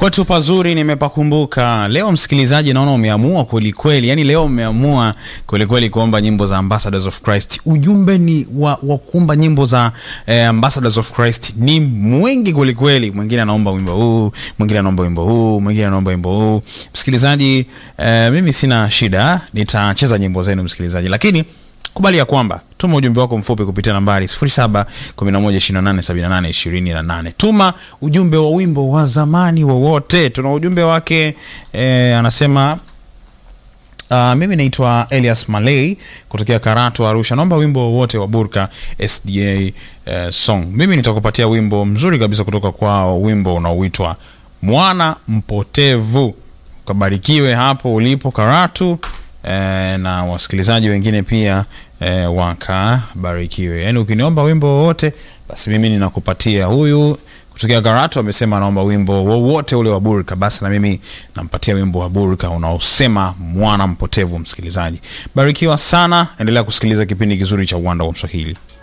Kwetu pazuri nimepakumbuka. Leo msikilizaji, naona umeamua kwelikweli, yani leo umeamua kwelikweli kuomba nyimbo za Ambassadors of Christ. Ujumbe ni wa, wa kuomba nyimbo za eh, Ambassadors of Christ ni mwingi kwelikweli. Mwingine anaomba wimbo huu, mwingine anaomba wimbo huu, mwingine anaomba wimbo huu. Msikilizaji, eh, mimi sina shida, nitacheza nyimbo zenu msikilizaji, lakini kubali ya kwamba tuma ujumbe wako mfupi kupitia nambari 0711287828. Tuma ujumbe wa wimbo wa zamani wowote. Tuna ujumbe wake eh, anasema Uh, mimi naitwa Elias Malay kutokea Karatu Arusha. Naomba wimbo wowote wa Burka SDA uh, song. Mimi nitakupatia wimbo mzuri kabisa kutoka kwao, wimbo unaoitwa Mwana Mpotevu. Ukabarikiwe hapo ulipo Karatu eh, na wasikilizaji wengine pia eh, wakabarikiwe. Yaani ukiniomba wimbo wowote basi mimi ninakupatia. Huyu kutokea Karatu amesema anaomba wimbo wowote ule wa Burka, basi na mimi nampatia wimbo wa Burka unaosema mwana mpotevu. Msikilizaji, barikiwa sana, endelea kusikiliza kipindi kizuri cha Uwanda wa Mswahili.